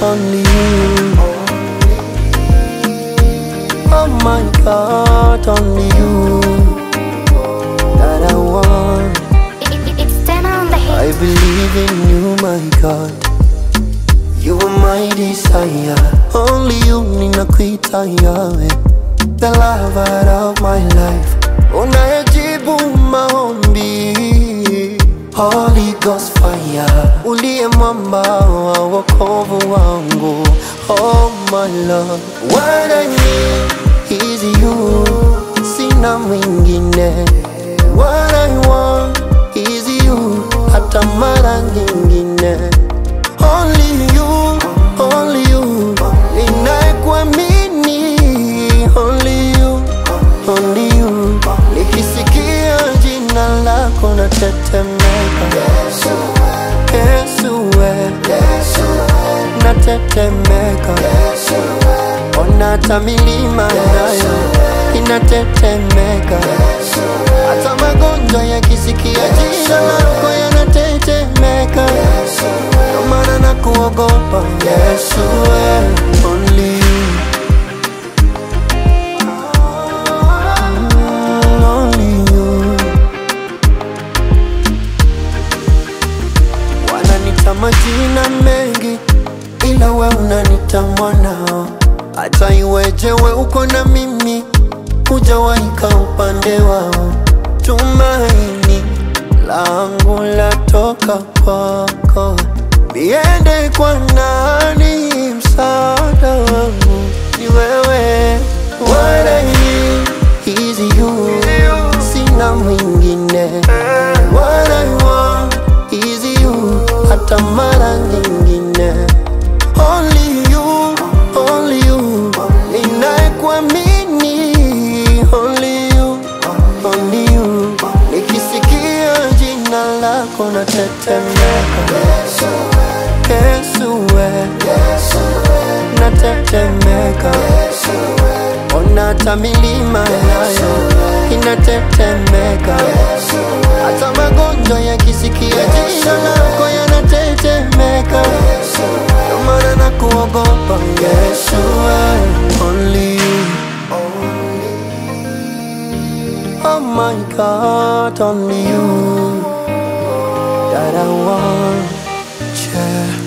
only you. Oh my God, only you that I want. It, it, it's ten on the I hit. believe in you, my God. You are my desire. Only you ninakuita yawe, the lover of my life. Unayejibu maombi, Holy Ghost fire, uliye mwamba wa wokovu wangu. Oh my Lord, what I need is you, sina mwingine. What I want is you, hata mara nyingine. Only you, only you, ninayekuamini. Only you, only you, nikisikia jina lako natetemeka. Yesu, we, natetemeka. Ona hata milima nayo inatetemeka. Hata magonjwa yakisikia jina lako yanatetemeka. Ndio maana nakuogopa Yesu, we, only you. Mm, only you. Wananita majina mengi, ila we unanita mwanao. Hata iweje we uko na mimi, hujawaika upande wao. Tumaini langu latoka kwako, niende kwa nani? Msaada wangu ni wewe. What I need is you, sina mwingine. What I want is you, hata mara nyingine. Only you, only you, ninayekuamini. Only you, only you, nikisikia jina lako natetemeka. Yesu we, natetemeka. Ona hata milima nayo inatetemeka. Hata magonjwa yakisikia jina lako yanatetemeka. Ndio maana nakuogopa Yesu, we, only you. Oh my God, only you that I want. Yeah.